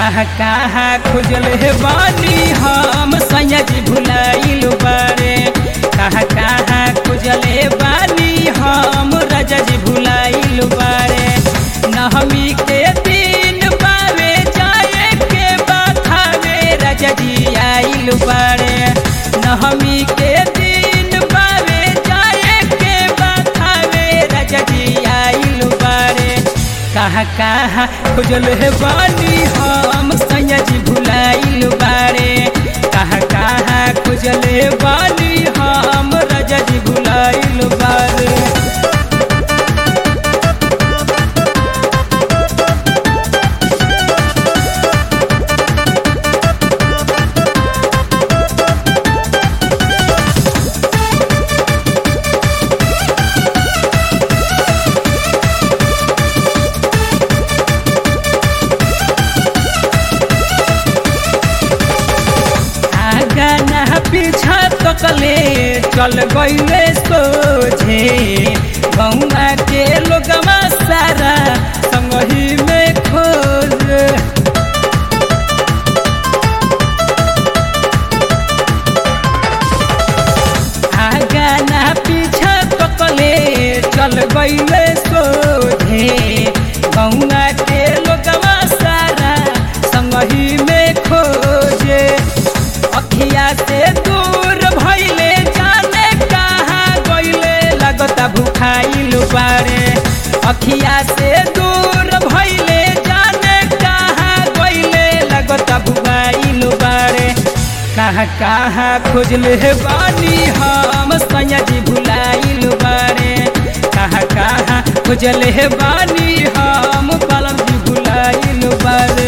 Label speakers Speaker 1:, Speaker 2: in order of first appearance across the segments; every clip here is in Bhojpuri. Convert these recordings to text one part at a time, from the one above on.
Speaker 1: कहाँ कहाँ खोजल हे बानी हम सैयद भुलाइल बारे कहाँ कहाँ खोजल हे बानी हम राजा जी भुलाइल बारे नहमी के दिन बावे जाए के बाथावे राजा जी आइल बारे नहमी के दिन बावे जाए के बाथावे राजा जी आइल बारे कहाँ कहाँ खोजल हे बानी हम सैयद भुलाइल बारे कहाँ कहाँ खोजल हे बानी हम राजा जी भुलाइल बारे आगा ना पीछा तकले चल गईले सोझे गौवा के लोगवा सारा संगही में खोज आगा ना पीछा तकले चल गईले सोझे गौवा के लोगवा सारा संगही में खोजे अखिया से दूर भइले जाने कहाँ गइले लगता भुखाइल बारे अखिया से दूर भइले जाने कहाँ गइले लगता भुखाइल बारे कहाँ कहाँ खोजले हे बानी हम सैयद भुलाइल बारे कहाँ कहाँ खोजले हे बानी हम पलम जी भुलाइल बारे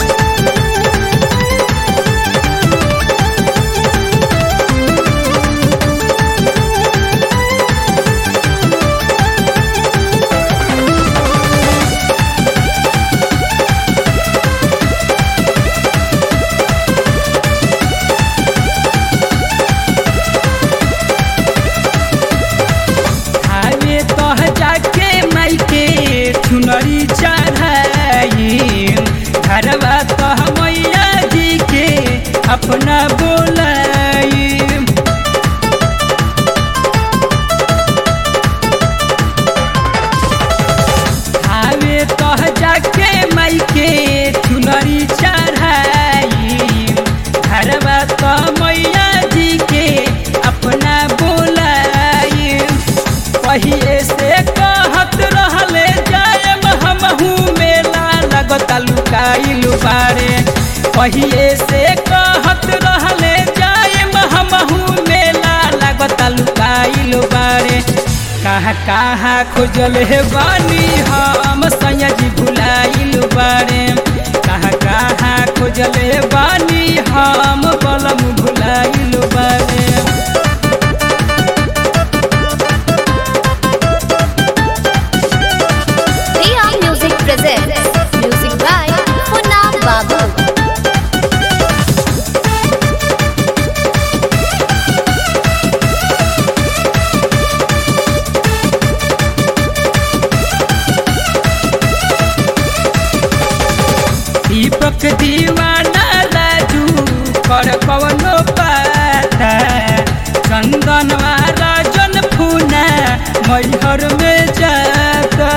Speaker 1: आवे तह जाके माइके चुनरी चढ़ाई घरवा तह मैया जी के अपना बोलाई आवे तह जाके माइके चुनरी चढ़ाई घरवा तह मैया जी के अपना बोलाई पहिले से कहत रहले जायब हमहू मेला लगता लुकाइल बारे पहिले से कहत रहले जायब हमहू मेला लगता लुकाइल बारे कहाँ कहाँ खोजल हे बानी हम सैयद भुलाइल बारे कहाँ कहाँ खोजल हे बानी हम बलम भुलाइल बारे
Speaker 2: Riya Music presents music by Funam Babu.
Speaker 1: दीपक दीवाना राजू कर कवनो पाता चंदनवा राजन फूना मैहर में जाता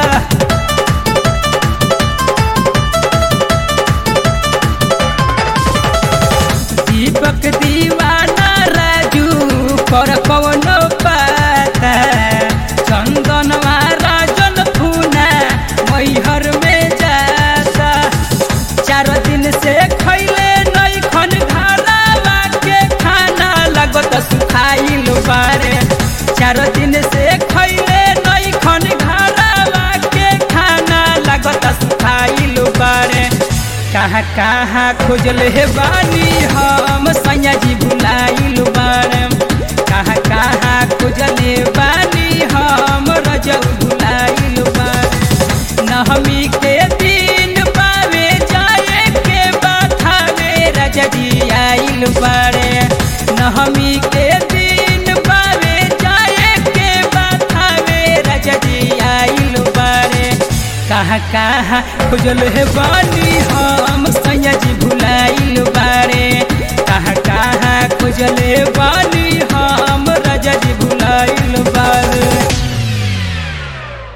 Speaker 1: दीपक दीवाना राजू कर कवनो पाता चंदनवा राजन फूना मैहर में जाता चार दिन से खैले नहीं खन घरवा के खाना लगत सुखाइल बारे चार दिन से खैले नहीं खन घरवा के खाना लगत सुखाइल बारे कहाँ कहाँ खोजल हे बानी हम सैयद भुलाइल बारे कहाँ कहाँ खोजल हे बानी हम रजब भुलाइल बारे नहमी के दिन पावे जाए के बाथावे राजा जी आइल बारे नहमी के दिन पावे जाए के बाथावे राजा जी आइल बारे कहाँ कहाँ खोजल हे बानी हम सैया सैया जी भुलाइल बारे कहाँ कहाँ खोजले बा